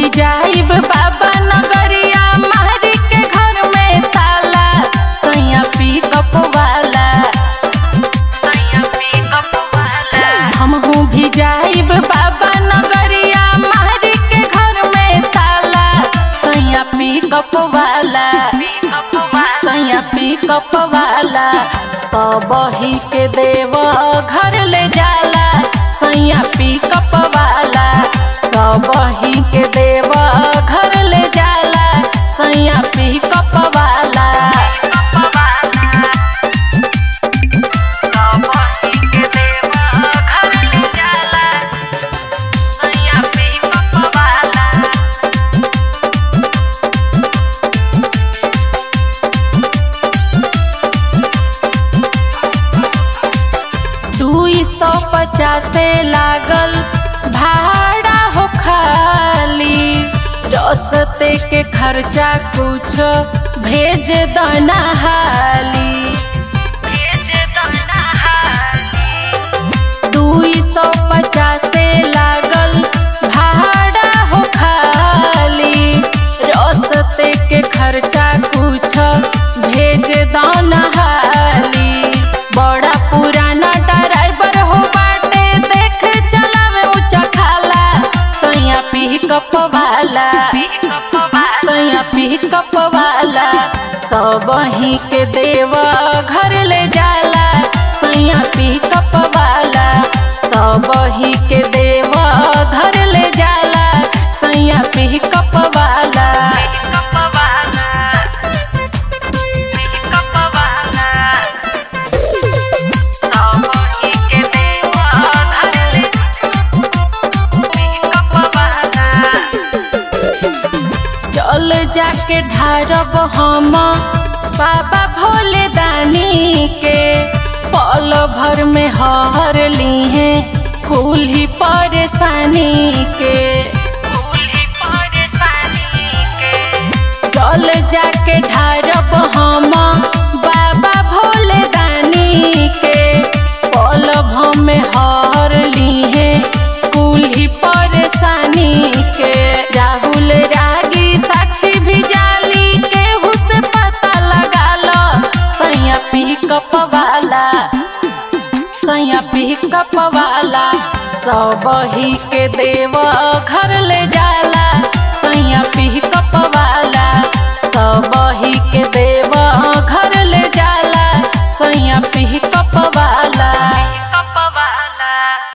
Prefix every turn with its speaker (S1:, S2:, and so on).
S1: भी जाइब बाबा नगरिया मारी के घर में ताला सैया पिकअप वाला हमहू भी जाइब बाबा नगरिया मारी के घर में ताला सैया पिकअप वाला सैया पिकअप वाला सब ही के देव घर ले जाला सैया पिकअप वाला सब ही के देव घर ले जाला सैया पिकअप वाला दुई सौ पचासे लागल भाड़ा हो खाली रस्ते के खर्चा कुछ भेज दना हाली दुई सौ पचासे लागल भाड़ा हो खाली रस्ते के खर्चा कुछ भेज दना हाली बड़ा पुराना ड्राइवर हो बाटे देख चलावे ऊंचा खाला सैया पिकअप वाला सैया पिकअप वाला सब ही के देव घर ले जाला सैया पिकअप वाला सब ही के देव घर ले जाला सैया पिकअप वाला चल जाके ढारब हम बाबा भोले दानी के पल भर में हर ली है कुल ही परेशानी के चल जाके ढारब हम बाबा भोले दानी के पल भर में हर ली है कुल ही परेशानी के राहुल रागी साक्षी भी जाली केहू से पता लगा लो सैया पिकअप वाला सैया पिकअप वाला सब ही के देव घर